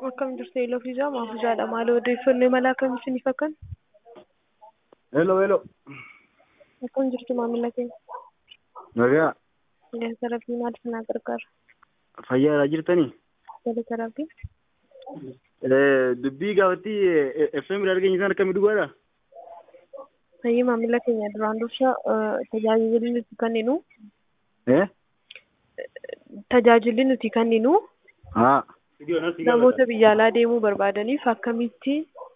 Akkam jirtu Eelofiisaa Maafuusaadha. Maal odeeffannoo imala akkamii isiniif akkan? Hello, hello. Akkam jirtu maamila keenya? Nagaa. Galata Rabbii maal isinaa gargaara? Fayyaadhaa jirtanii? Galata Rabbii. Dubbii gaafatti FM argeenye isaan akkamii dhugaadha? Fayyii maamila keenya duraan dursa tajaajilli nuti kenninu Eh? tajaajilli nuti kenninu Haa. namoota biyya alaa deemuu barbaadaniif akkamitti